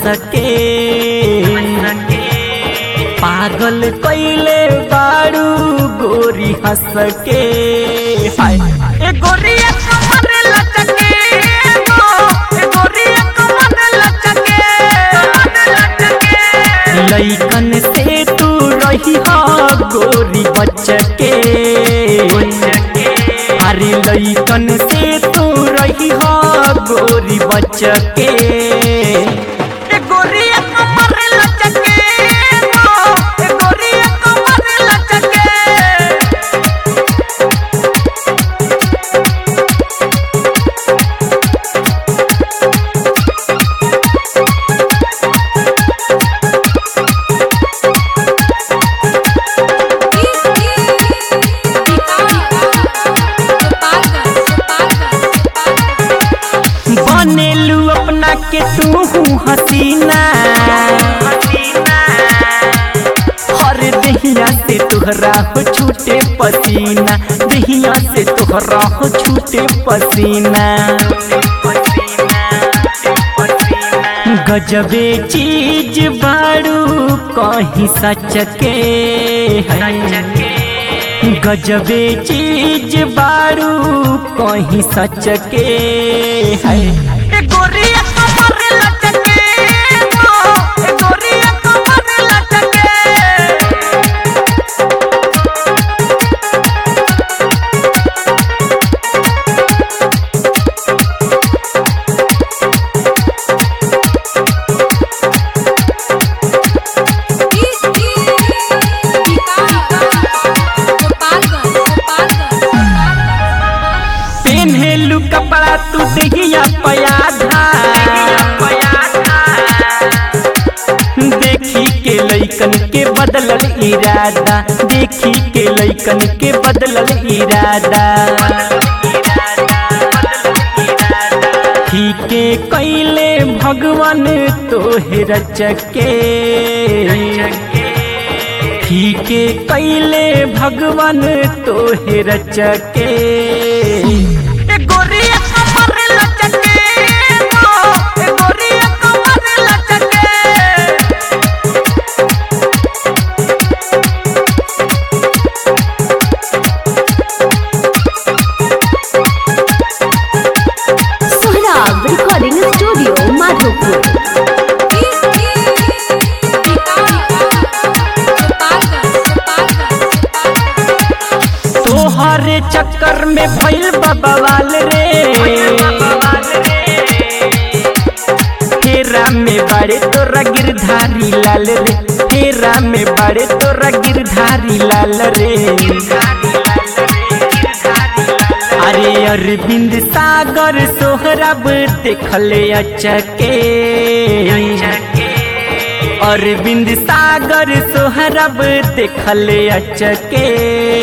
के पागल कैले बाड़ू गोरी हंस के हाय ए गोरिया कमर लचके गो ए गोरिया कमर लचके लइकन से तू रही हो गोरी बचके अरे लइकन से तू रही हो गोरी बचके ए गोरिया कमर लचके गो ए गोरिया कमर लचके बनेलू अपना के तू हसीना हर दहिया से तुहरा हो छूटे पसीना दहिया से तुहरा हो छूटे पसीना गजबे चीज बाड़ू कहीं सच के गजबे चीज बाड़ू कहीं सच के है ए गोरिया कमर लचके गो ए गोरिया कमर लचके पेन्हेलू कपड़ा तू दहिया पयाधा देखी के लइकन के बदलल इरादा देखी के लइकन के बदलल इरादा ठीके कैले भगवान तोहे रचके ठीके कैले भगवान तोहे रचके ए गोरिया कमर लचके गो ए गोरिया कमर लचके सोहराब रिकॉर्डिंग स्टूडियो माधोपुर तोहरे चक्कर में भइल बवाल रे फेरा में बड़े तोरा गिरधारी लाल रे फेरा में बड़े तोरा गिरधारी लाल रे अरे अरविंद सागर सोहरब देखले अचके अरविंद सागर सोहरब देखले अचके